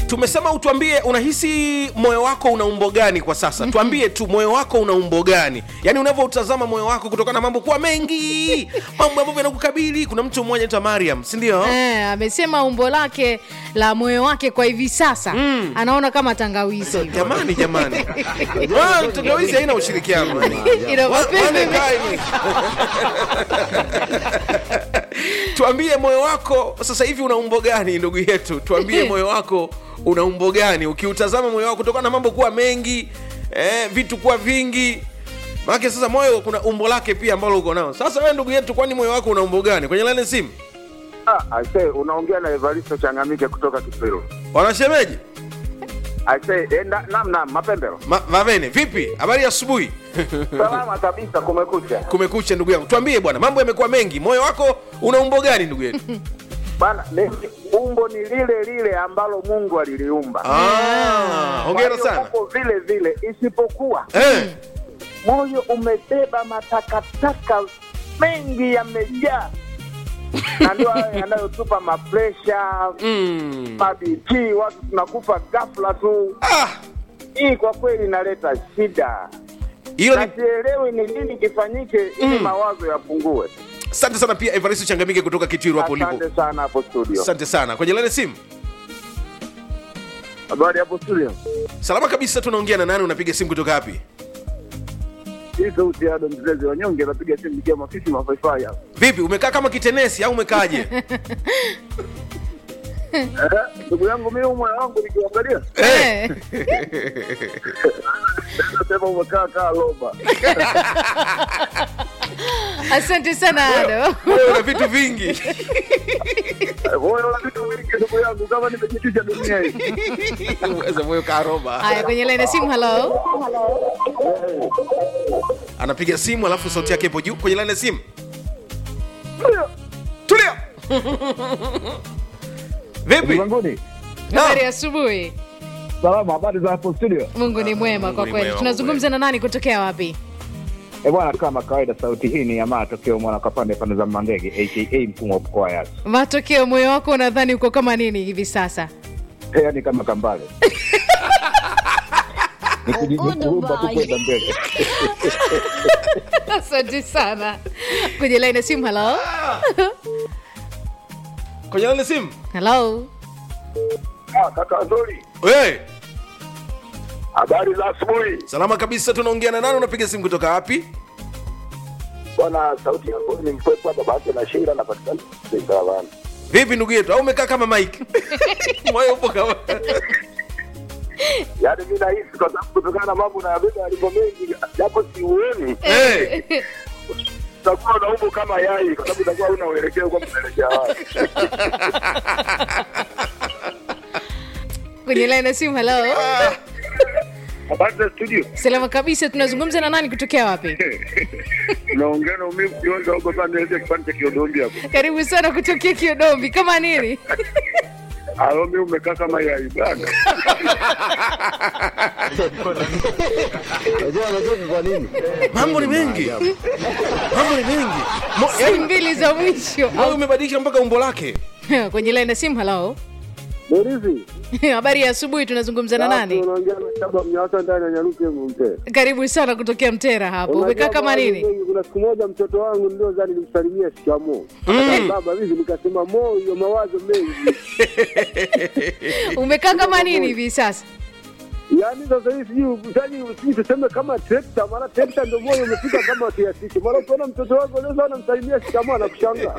tumesema utuambie unahisi moyo wako una umbo gani kwa sasa tuambie tu moyo wako una umbo gani yaani unavyoutazama moyo wako kutokana na mambo kuwa mengi mambo ambavyo yanakukabili kuna mtu mmoja anaitwa mariam sindio Eh, amesema umbo lake la moyo wake kwa hivi sasa Mm. anaona kama tangawizi hivi. jamani jamani Ah, tangawizi haina ushirikiano Ina Wa- mapenzi wale mengi. kaini. tuambie moyo wako sasa hivi una umbo gani ndugu yetu tuambie moyo wako una umbo gani ukiutazama moyo wako kutokana na mambo kuwa mengi eh, vitu kuwa vingi maanake sasa moyo kuna umbo lake pia ambalo uko nao sasa wewe ndugu yetu kwani moyo wako una umbo gani kwenye lane simu Ah, aise, unaongea na Evaristo Changamike kutoka Kipiro. wanashemeji Aise, eh, na- nam nam, mapembero. Ma, mavene vipi habari ya asubuhi Salama kabisa, kumekucha. kumekucha ndugu yangu tuambie bwana mambo yamekuwa mengi moyo wako una umbo gani ndugu yetu Bana, ni- umbo ni lile lile ambalo Mungu aliliumba. Ah, hongera Kwa hiyo sana uko vile vile, isipokuwa eh. moyo umebeba matakataka mengi yamejaa, na ndio hayo yanayotupa mapresha mm. mabp, watu tunakufa ghafla tu. ah, Hii kwa kweli inaleta shida, hilo na ni sielewi ni nini kifanyike ili Mm. mawazo yapungue. asante sana pia evaristo changamike kutoka kitiru hapo ulipo Asante sana hapo studio. asante sana kwenye lane simu Habari hapo studio. salama kabisa tunaongea na nani unapiga simu kutoka wapi Hii sauti ya Adam mzee wanyonge anapiga simu nikiwa mafisi mafaifai hapa. vipi umekaa kama kitenesi au umekaaje Eh, ndugu yangu mimi moyo wangu nikiangalia Eh. nasema umekaa kaa loba. asante sana ado Wewe una vitu vingi Moyo una vitu vingi ndugu yangu kama nimejitisha dunia hii. Uweza moyo karoba haya kwenye laini ya simu halo anapiga simu alafu sauti yake ipo juu kwenye lane simu tulia vipi Zanguni. habari ya asubuhi Salama, habari za hapo studio? mungu ni mwema Mungu kwa ni kweli mwema, tunazungumza na nani kutokea wapi Eh bwana, kama kawaida sauti hii ni ya matokeo mwana kapande pande za Mandege aka mfumo wa mkoa yasi. matokeo moyo wako unadhani uko kama nini hivi sasa Yaani kama kambale. Nikuumba tu kwenda mbele. asante sana kwenye laini ya simu halo kwenye lane simu halo Ah, kaka Zuri. hey, Habari za asubuhi. salama kabisa tunaongea na nani unapiga simu kutoka wapi Bwana, sauti yako ni mkwepo hapa basi na shinda napatikana Saravana. vipi ndugu yetu au umekaa kama mike moyo upo kama Yaani mimi nahisi kwa sababu kutokana na mambo na yabeba yalivyo mengi, japo siuoni, hey. utakuwa na umbo kama yai, kwa sababu utakuwa una uelekeo kwa unaelekea wapi. kwenye laini ya simu halo Habari za studio, salama kabisa tunazungumza na nani kutokea wapi unaongea na umivu kionza huko pande ile kipande cha Kiodombi hapo. karibu sana kutokea kiodombi kama nini Alo, mimi umekaa kama yai bana. Unajua anacheka kwa nini? mambo ni mengi mambo ni mengi Mo, si yani, mbili za mwisho moyo umebadilisha mpaka umbo lake kwenye laini ya simu halo Borizi, habari ya asubuhi tunazungumza na nani unaongea na Shaba Mnyawasa ndani ya Nyaruke Mzee. karibu sana kutokea mtera hapo umekaa kama nini Kuna siku moja mtoto wangu ndio zani nilimsalimia shikamoo. Mm. Baba hivi nikasema mo hiyo mawazo mengi. umekaa kama nini hivi sasa Yaani sasa hivi sijui sijui sijui tuseme kama trekta, maana trekta ndio moyo umefika kama kiasi hicho. Maana ukiona mtoto wako leo sana msalimia shikamoo na kushangaa.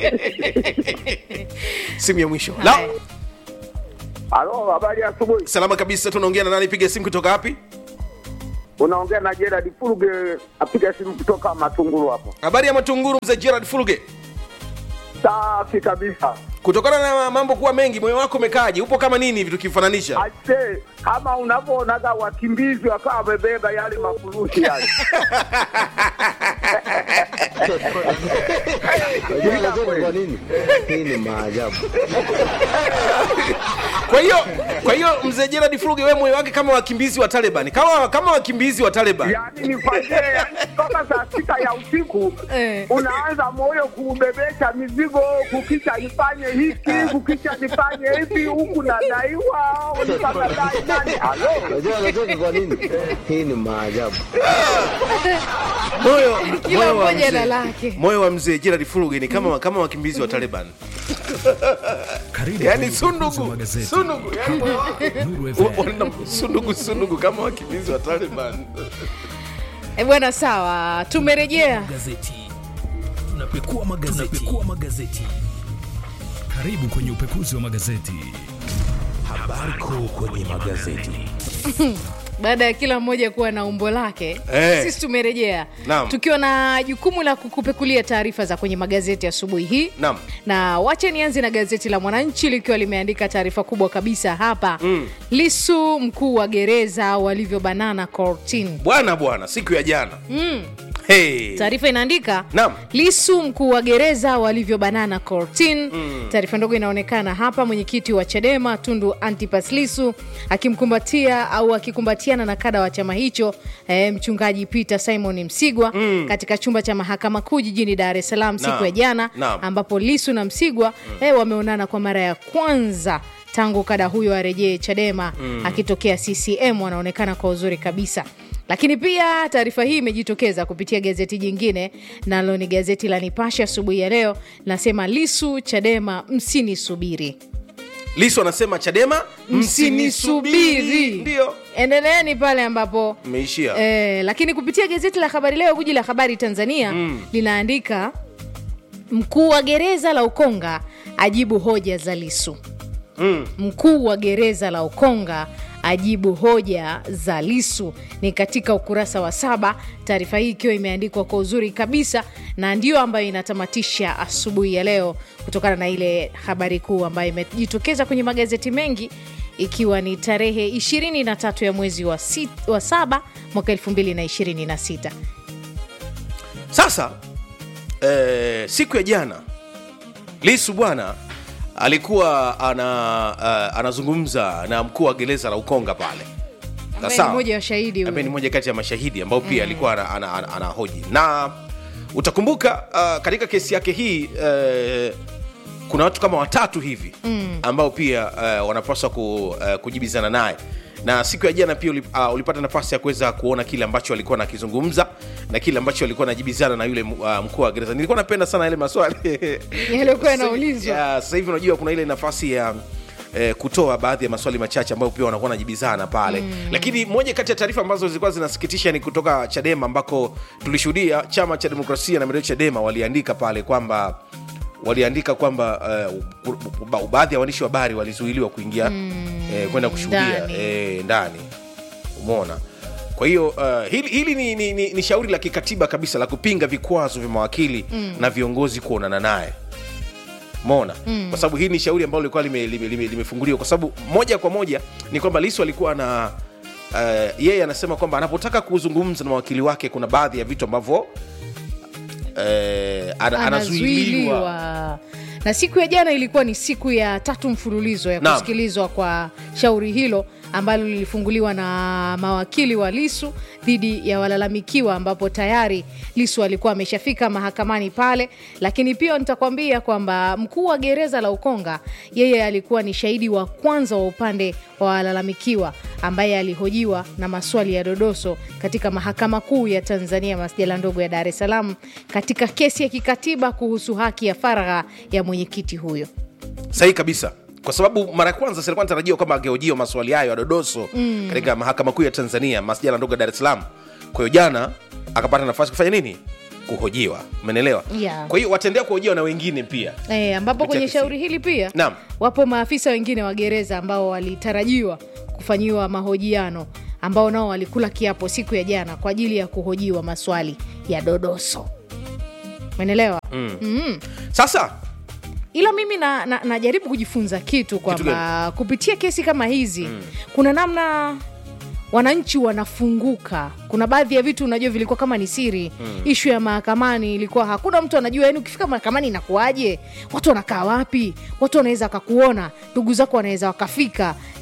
simu ya mwisho Haya. la Halo, habari ya asubuhi. salama kabisa tunaongea na nani piga simu kutoka wapi Unaongea na Gerard Furuge, apiga simu kutoka Matunguru hapo. habari ya matunguru mzee gerard fuluge Safi kabisa. kutokana na mambo kuwa mengi moyo wako umekaaje upo kama nini hivi tukifananisha Aise, kama unavyoonaga wakimbizi wakawa wamebeba yale mafurushi yale. Unajua anacheka kwa nini? Hii ni maajabu. kwa hiyo kwa hiyo mzee Gerard Fuluge wewe moyo wake kama wakimbizi wa Taliban kama kama wakimbizi wa Taliban yaani nifanyie yaani mpaka saa sita ya usiku Eh. unaanza moyo kuubebesha mizigo, kukicha nifanye hiki, kukicha nifanye hivi, huku nadaiwa mpaka dai nani. Halo, Unajua anacheka kwa nini? Hii ni maajabu. moyo Kila moyo wa mmoja na mzee- lake. moyo wa mzee Gerard Fuluge ni kama kama wakimbizi wa Taliban Karibu yani kwenye sundugu udukuzi wa magazeti. sundugu yani moyo wake Nuru u- FM. wana sundugu sundugu kama wakimbizi wa Taliban E bwana, sawa, tumerejea. Gazeti. Tunapekua magazeti. Tunapekua magazeti. Karibu kwenye upekuzi wa magazeti. Habari kuu kwenye magazeti. baada ya kila mmoja kuwa na umbo lake Eh. sisi tumerejea Naam. tukiwa na jukumu la kukupekulia taarifa za kwenye magazeti asubuhi hii Naam. na wache nianze na gazeti la mwananchi likiwa limeandika taarifa kubwa kabisa hapa mm. lisu mkuu wa gereza walivyobanana kortin bwana bwana siku ya jana hey. taarifa inaandika Naam. lisu mkuu wa gereza walivyobanana kortin mm. taarifa ndogo inaonekana hapa mwenyekiti wa chadema tundu antipas lisu akimkumbatia au akikumbatiana na kada wa chama hicho eh, mchungaji peter simon msigwa mm. katika chumba cha mahakama kuu jijini dar es salaam siku Naam. ya jana Naam. ambapo lisu na msigwa mm. eh, wameonana kwa mara ya kwanza tangu kada huyo arejee chadema mm. akitokea ccm wanaonekana kwa uzuri kabisa lakini pia taarifa hii imejitokeza kupitia gazeti jingine nalo ni gazeti la nipashe asubuhi ya leo linasema lisu chadema msinisubiri lisu anasema chadema msinisubiri ndio endeleeni pale ambapo mmeishia Eh, lakini kupitia gazeti la habari leo guji la habari tanzania mm. linaandika mkuu wa gereza la ukonga ajibu hoja za lisu mm. mkuu wa gereza la ukonga ajibu hoja za lisu ni katika ukurasa wa saba taarifa hii ikiwa imeandikwa kwa uzuri kabisa na ndio ambayo inatamatisha asubuhi ya leo kutokana na ile habari kuu ambayo imejitokeza kwenye magazeti mengi ikiwa ni tarehe 23 ya mwezi wa, sit, wa saba mwaka 2026 sasa eh, siku ya jana lisu bwana alikuwa ana uh, anazungumza na mkuu wa gereza la ukonga pale ambaye Sawa. ni mmoja wa shahidi ambaye ni huyo. moja kati ya mashahidi ambao pia alikuwa ana, ana, ana, ana hoji na utakumbuka uh, katika kesi yake hii uh, kuna watu kama watatu hivi mm. ambao pia uh, wanapaswa ku, uh, kujibizana naye na siku ya jana pia ulip, uh, ulipata nafasi ya kuweza kuona kile ambacho alikuwa nakizungumza na kile ambacho alikuwa anajibizana na yule uh, mkuu wa gereza nilikuwa napenda sana yale maswali Yaliokuwa yanaulizwa. Ya, sasa hivi unajua kuna ile nafasi ya eh, kutoa baadhi ya maswali machache ambayo pia wanakuwa wanajibizana pale mm. lakini moja kati ya taarifa ambazo zilikuwa zinasikitisha ni kutoka chadema ambako tulishuhudia chama cha demokrasia na maendeleo chadema waliandika pale kwamba waliandika kwamba uh, baadhi ya waandishi wa habari walizuiliwa kuingia mm, eh, kwenda kushuhudia ndani. eh, ndani umeona kwa hiyo uh, hili, hili ni, ni, ni, ni shauri la kikatiba kabisa la kupinga vikwazo vya mawakili mm. na viongozi kuonana naye mona mm. kwa sababu hii ni shauri ambalo lilikuwa limefunguliwa lime, lime, limefunguliwa. kwa sababu moja kwa moja ni kwamba lisu alikuwa na uh, yeye anasema kwamba anapotaka kuzungumza na mawakili wake kuna baadhi ya vitu ambavyo uh, ana, anazuiliwa anazuiliwa na siku ya jana ilikuwa ni siku ya tatu mfululizo ya Naam. kusikilizwa kwa shauri hilo ambalo lilifunguliwa na mawakili wa lisu dhidi ya walalamikiwa ambapo tayari lisu alikuwa ameshafika mahakamani pale lakini pia nitakwambia kwamba mkuu wa gereza la ukonga yeye alikuwa ni shahidi wa kwanza wa upande wa walalamikiwa ambaye alihojiwa na maswali ya dodoso katika mahakama kuu ya tanzania masjala ndogo ya dar es salaam katika kesi ya kikatiba kuhusu haki ya faragha ya mwenyekiti huyo sahihi kabisa kwa sababu mara ya kwanza silikuwa natarajiwa kwamba angehojiwa maswali hayo ya dodoso mm. katika mahakama kuu ya tanzania masjala ndogo ya dar es salaam kwa hiyo jana akapata nafasi kufanya nini kuhojiwa umenelewa Yeah. kwa hiyo wataendelea kuhojiwa na wengine pia E, ambapo Kupitia kwenye kesi. shauri hili pia Naam. wapo maafisa wengine wa gereza ambao walitarajiwa kufanyiwa mahojiano ambao nao walikula kiapo siku ya jana kwa ajili ya kuhojiwa maswali ya dodoso menelewa mm. mm. sasa ila mimi najaribu na, najaribu kujifunza kitu kwamba kupitia kesi kama hizi mm. kuna namna wananchi wanafunguka kuna baadhi ya vitu unajua vilikuwa kama ni siri mm. ishu ya mahakamani ilikuwa hakuna mtu anajua yani ukifika mahakamani inakuaje watu wanakaa wapi watu wanaweza wakakuona ndugu zako wanaweza wakafika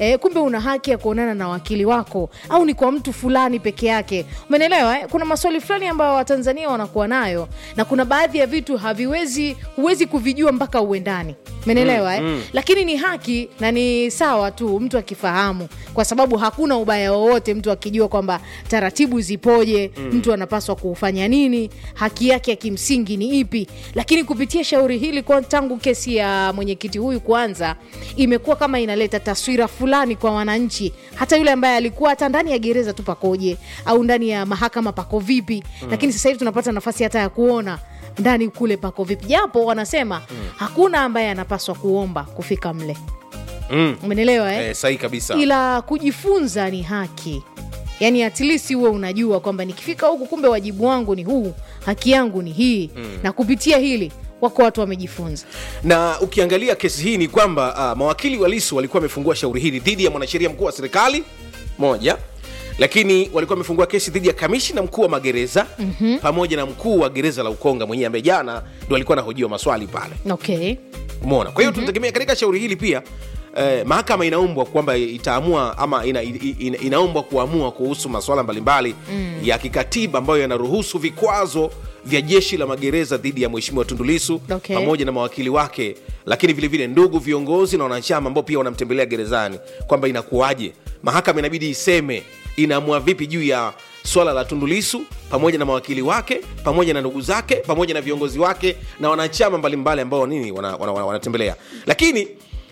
e, kumbe una haki ya kuonana na wakili wako au ni kwa mtu fulani peke yake umenelewa eh? kuna maswali fulani ambayo watanzania wanakuwa nayo na kuna baadhi ya vitu haviwezi huwezi kuvijua mpaka uendani umenelewa eh? lakini ni haki na ni sawa tu mtu akifahamu kwa sababu hakuna ubaya wowote mtu akijua kwamba taratibu zipoje mtu anapaswa kufanya nini haki yake ya kimsingi ni ipi lakini kupitia shauri hili kwa tangu kesi ya mwenyekiti huyu kuanza imekuwa kama inaleta taswira fulani kwa wananchi hata yule ambaye alikuwa hata ndani ya gereza tu pakoje au ndani ya mahakama pako vipi lakini sasa hivi tunapata nafasi hata ya kuona ndani kule pako vipi japo wanasema hakuna ambaye anapaswa kuomba kufika mle mm. umenelewa eh? eh, sahi kabisa ila kujifunza ni haki yaani at least huwe unajua kwamba nikifika huku kumbe wajibu wangu ni huu haki yangu ni hii mm. na kupitia hili wako watu wamejifunza na ukiangalia kesi hii ni kwamba uh, mawakili wa lisu walikuwa wamefungua shauri hili dhidi ya mwanasheria mkuu wa serikali moja lakini walikuwa wamefungua kesi dhidi ya kamishna mkuu wa magereza mm-hmm. pamoja na mkuu wa gereza la ukonga mwenyewe ambaye jana ndo alikuwa anahojiwa maswali pale okay umeona kwa hiyo mm-hmm. tunategemea katika shauri hili pia Eh, mahakama inaombwa kwamba itaamua ama ina, ina, inaombwa kuamua kuhusu masuala mbalimbali mm. ya kikatiba ambayo yanaruhusu vikwazo vya jeshi la magereza dhidi ya mheshimiwa tundulisu Okay. pamoja na mawakili wake lakini vilevile vile ndugu viongozi na wanachama ambao pia wanamtembelea gerezani kwamba inakuwaje mahakama inabidi iseme inaamua vipi juu ya swala la tundulisu pamoja na mawakili wake pamoja na ndugu zake pamoja na viongozi wake na wanachama mbalimbali ambao nini wanatembelea wana, wana, wanatembelea. lakini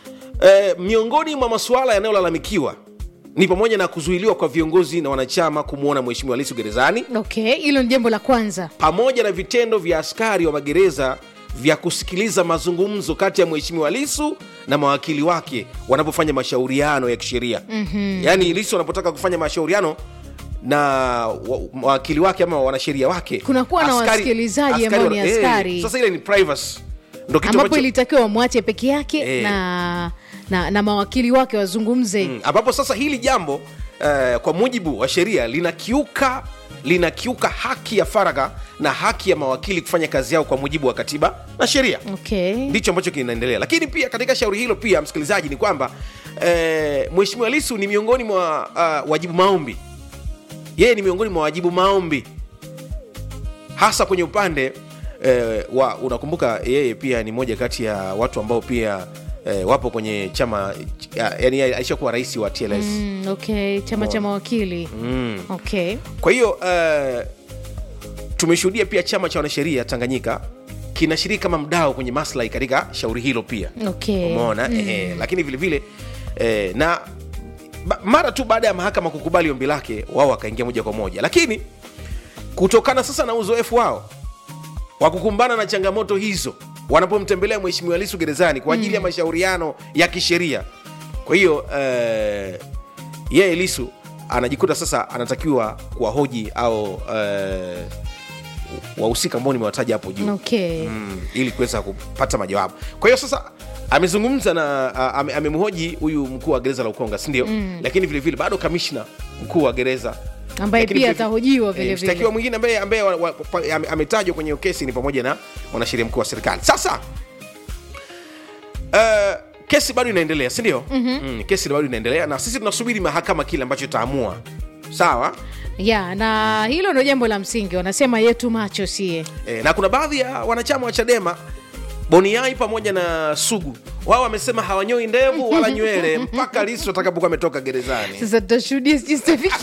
eh, miongoni mwa masuala yanayolalamikiwa ni pamoja na kuzuiliwa kwa viongozi na wanachama kumwona mheshimiwa lisu gerezani okay hilo ni jambo la kwanza pamoja na vitendo vya askari wa magereza vya kusikiliza mazungumzo kati ya mheshimiwa lisu na mawakili wake wanapofanya mashauriano ya kisheria mm-hmm. yaani lisu wanapotaka kufanya mashauriano na wa- mawakili wake ama wanasheria wake Kunakuwa na wasikilizaji ambao ni wana- askari. sasa ile ni privacy ndo kitu ambapo ambacho ilitakiwa wamwache peke yake Eh. na, na, na mawakili wake wazungumze Mm, ambapo sasa hili jambo uh, kwa mujibu wa sheria linakiuka linakiuka haki ya faragha na haki ya mawakili kufanya kazi yao kwa mujibu wa katiba na sheria okay ndicho ambacho kinaendelea lakini pia katika shauri hilo pia msikilizaji ni kwamba eh, mheshimiwa lisu ni miongoni mwa uh, wajibu maombi yeye ni miongoni mwa wajibu maombi hasa kwenye upande eh, wa unakumbuka yeye pia ni moja kati ya watu ambao pia eh, wapo kwenye chama ya- yani yeye alishakuwa rais wa tls mm, okay chama cha mawakili mm. okay kwa hiyo uh, tumeshuhudia pia chama cha wanasheria tanganyika kinashiriki kama mdao kwenye maslahi katika shauri hilo pia okay umeona mm. eh, lakini vile vile eh, na ba, mara tu baada ya mahakama kukubali ombi lake wao wakaingia moja kwa moja lakini kutokana sasa na uzoefu wao wa kukumbana na changamoto hizo wanapomtembelea mheshimiwa lisu gerezani kwa ajili ya mashauriano ya kisheria kwa hiyo eh, yeye lisu anajikuta sasa anatakiwa kuwahoji au eh, wahusika ambao nimewataja hapo juu okay mm, ili kuweza kupata majawabu kwa hiyo sasa amezungumza na a- ame- amemhoji huyu mkuu wa gereza la ukonga sindio mm. lakini vilevile bado kamishna mkuu wa gereza ambaye Lakini pia vile- atahojiwa eh, vile mshtakiwa vile mwingine ambaye ambaye wa- wa- pa- ame- ametajwa kwenye hiyo kesi ni pamoja na mwanasheria mkuu wa serikali sasa uh, kesi bado inaendelea sindio mm-hmm. mm, kesi bado inaendelea na sisi tunasubiri mahakama kile ambacho itaamua sawa ya na hilo ndo jambo la msingi wanasema yetu macho sie e, na kuna baadhi ya wanachama wa chadema boniai pamoja na sugu wao wamesema hawanyoi ndevu wala nywele mpaka lisu atakapokuwa ametoka gerezani sasa tutashuhudia sijui Stefiki.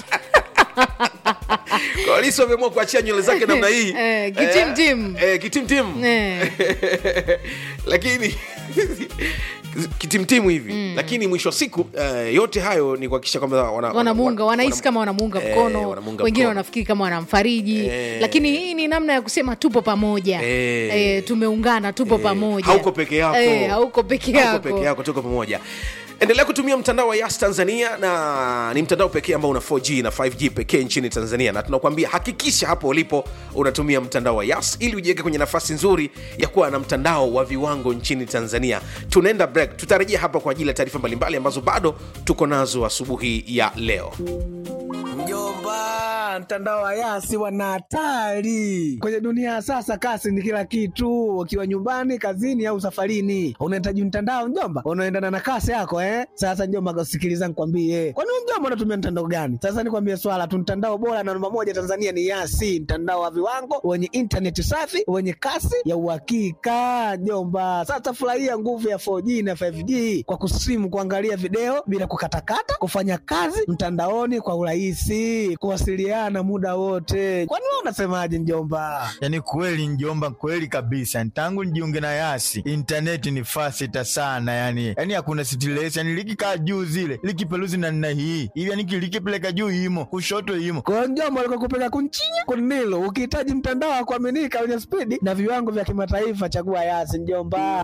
Kwa lisu ameamua kuachia nywele zake namna hii Eh, kitimtim. Eh, eh, kitimtim Eh. lakini kitimtimu hivi mm. lakini mwisho wa siku uh, yote hayo ni kuhakikisha kwamba wana, wanamuunga wana- wanahisi wana- kama wanamuunga Eh, mkono wanamuunga wengine mkono. wanafikiri kama wanamfariji Eh. lakini hii ni namna ya kusema tupo pamoja Eh. Eh, tumeungana tupo Eh, pamoja hauko peke yako. Eh, hauko peke Hauko yako peke yako tuko pamoja endelea kutumia mtandao wa yas tanzania na ni mtandao pekee ambao una 4g na 5g pekee nchini tanzania na tunakuambia hakikisha hapo ulipo unatumia mtandao wa yas ili ujiweke kwenye nafasi nzuri ya kuwa na mtandao wa viwango nchini tanzania tunaenda break tutarejea hapa kwa ajili ya taarifa mbalimbali ambazo bado tuko nazo asubuhi ya leo Mjomba, Ah, mtandao wa Yasi wana hatari kwenye dunia ya sasa. Kasi ni kila kitu, ukiwa nyumbani, kazini au safarini, unahitaji mtandao mjomba, unaendana na kasi yako eh. Sasa mjomba, sikiliza nikwambie, kwani wewe mjomba unatumia mtandao gani? Sasa nikwambie swala tu, mtandao bora na namba moja Tanzania ni Yasi, mtandao wa viwango wenye intaneti safi wenye kasi ya uhakika mjomba. Sasa furahia nguvu ya 4G na 5G kwa kusimu, kuangalia video bila kukatakata, kufanya kazi mtandaoni kwa urahisi, kuwasiliana muda wote. Kwani wewe unasemaje mjomba? Yaani kweli njomba, kweli kabisa. Tangu nijiunge na Yasi intaneti ni fasita sana, yani yani hakuna stress, yani likikaa juu zile likipeluzi na nina hii hivi, yani likipeleka juu imo kushoto imo kwa mjomba, alikokupeleka kunchinya kunilo. Ukihitaji mtandao wa kuaminika wenye spidi na viwango vya kimataifa, chagua Yasi mjomba.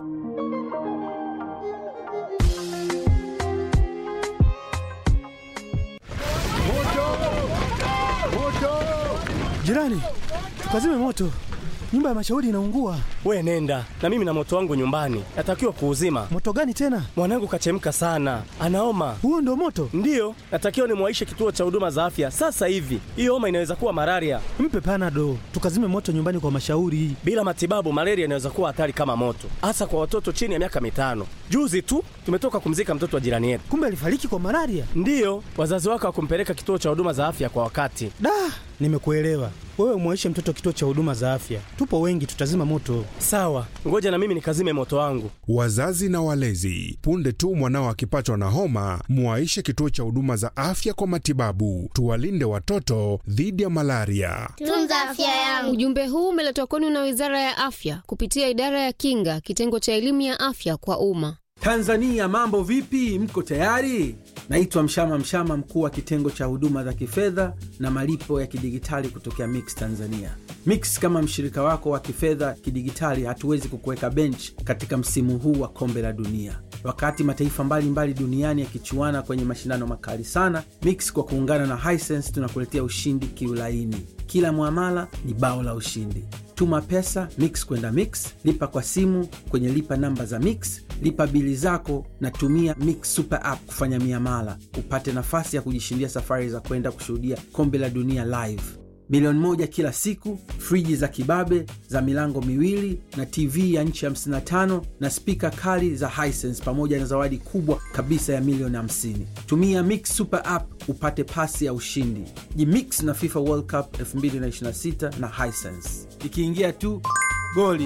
Jirani, tukazime moto, nyumba ya mashauri inaungua. We nenda na mimi na moto wangu nyumbani, natakiwa kuuzima. Moto gani tena? Mwanangu kachemka sana, anaoma. Huo ndo moto? Ndiyo, natakiwa nimwaishe kituo cha huduma za afya sasa hivi. Hiyo homa inaweza kuwa malaria. Mpe panado, tukazime moto nyumbani kwa mashauri. Bila matibabu, malaria inaweza kuwa hatari kama moto, hasa kwa watoto chini ya miaka mitano. Juzi tu tumetoka kumzika mtoto wa jirani yetu. Kumbe alifariki kwa malaria? Ndiyo, wazazi wake hawakumpeleka kituo cha huduma za afya kwa wakati. Da, nimekuelewa. Wewe mwaishe mtoto kituo cha huduma za afya, tupo wengi, tutazima moto. Sawa, ngoja na mimi nikazime moto wangu. Wazazi na walezi, punde tu mwanao akipatwa na homa, mwaishe kituo cha huduma za afya kwa matibabu. Tuwalinde watoto dhidi ya malaria. Tunza afya yangu. Ujumbe huu umeletwa kwenu na Wizara ya Afya kupitia Idara ya Kinga, kitengo cha elimu ya afya kwa umma. Tanzania, mambo vipi? Mko tayari? Naitwa Mshama Mshama, mkuu wa kitengo cha huduma za kifedha na malipo ya kidigitali kutokea Mix Tanzania. Mix kama mshirika wako wa kifedha kidigitali, hatuwezi kukuweka bench katika msimu huu wa kombe la dunia. Wakati mataifa mbalimbali mbali duniani yakichuana kwenye mashindano makali sana, Mix kwa kuungana na Hisense tunakuletea ushindi kiulaini. Kila mwamala ni bao la ushindi. Tuma pesa Mix kwenda Mix, lipa kwa simu kwenye lipa namba za Mix, lipa bili zako na tumia Mix Super App kufanya miamala, upate nafasi ya kujishindia safari za kwenda kushuhudia kombe la dunia live, milioni moja kila siku, friji za kibabe za milango miwili na TV ya nchi 55 na spika kali za Hisense pamoja na zawadi kubwa kabisa ya milioni 50. Tumia Mix Super App upate pasi ya ushindi. Jimix na FIFA World Cup 2026 na Hisense. Ikiingia tu goli